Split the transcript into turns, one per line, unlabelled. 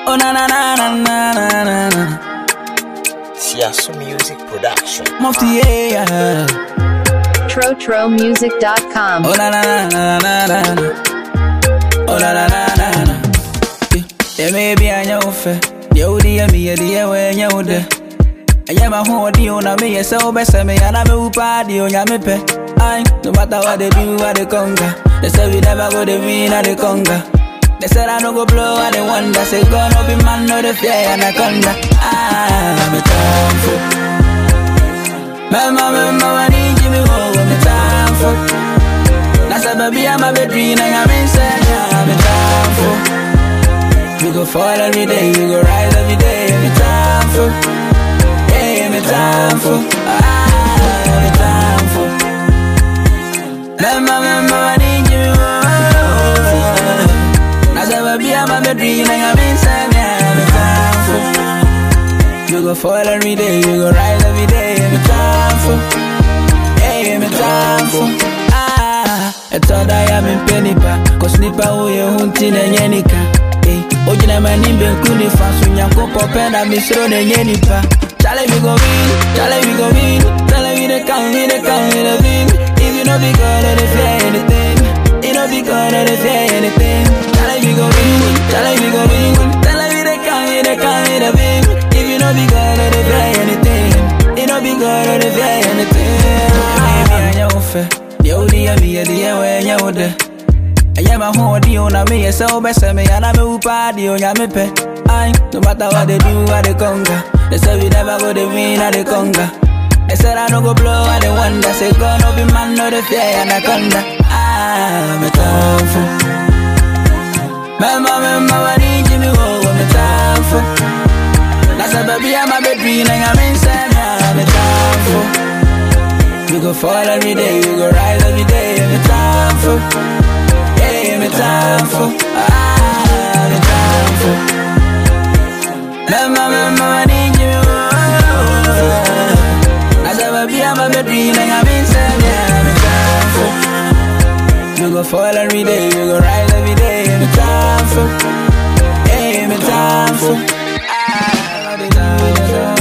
Oh na na na na na na na na.
Siasu Music Production.
Mufti yeah.
TroTroMusic.com.
Oh na na na na na na na. Oh na na na na na. Yeah, maybe I know fe. Yo di ya mi ya di ya we nya wo de. Aya ma ho di o na me ye se o be se me ya na me upa di o nya me pe. Aye, no matter what they do, I they conquer. They say we never go the win, I they conquer. They said I no go blow, I they wonder. Say gonna be man, no the fear anaconda. Ah, I'm a thankful. Mama, mama, I need you, me oh, I'm a thankful. That's a baby, I'm a baby, and I'm inside, I'm a thankful. We go fall every day, we go rise every day, I'm a thankful. Yeah, I'm a thankful. Ah, I'm a thankful. Mama, mama, I need you, oh. That's a baby, I'm a baby, and I'm inside, I'm a thankful. You go fall every day, you go rise every day, I'm thankful. Hey, I'm thankful. Ah, it's all that I'm in penny pa. Cause nipa uye hunti na nyenika. Hey, ojina manimbe nkuni fasu nyanko popenda misro na nyenipa. Chale we go win, chale we go win. Chale we the count, we the count, we the win. If you know be good, they fear anything. You know be good, they fear anything. Chale we go win, chale we go win. Chale we the count, we the count, we the win. If you know be good, they fear anything. You know be good, they fear anything. Baby, I know fe. Yo di ya mi ya di ya we nya wo de. Aya ma ho di o na me ye se o be se me ya na me upa di o nya me pe. Aye, no matter what they do, I they conquer. They say we never go the win, I they conquer. They said I no go blow, I they wonder. Say gonna be man, no the fear anaconda. Ah, I'm a thankful. Mama, mama, I need you, me oh, I'm a thankful. That's a baby, I'm a baby, and I'm inside, I'm a thankful. We go fall every day, we go rise every day, I'm a thankful. Yeah, I'm a thankful. Ah, I'm a thankful. Mama, mama, I need you. As a baby, I'm a baby, and I'm inside, yeah, I'm a thankful. We go fall every day, we go rise every day, I'm a thankful. Yeah, I'm a thankful. Ah, I'm a thankful.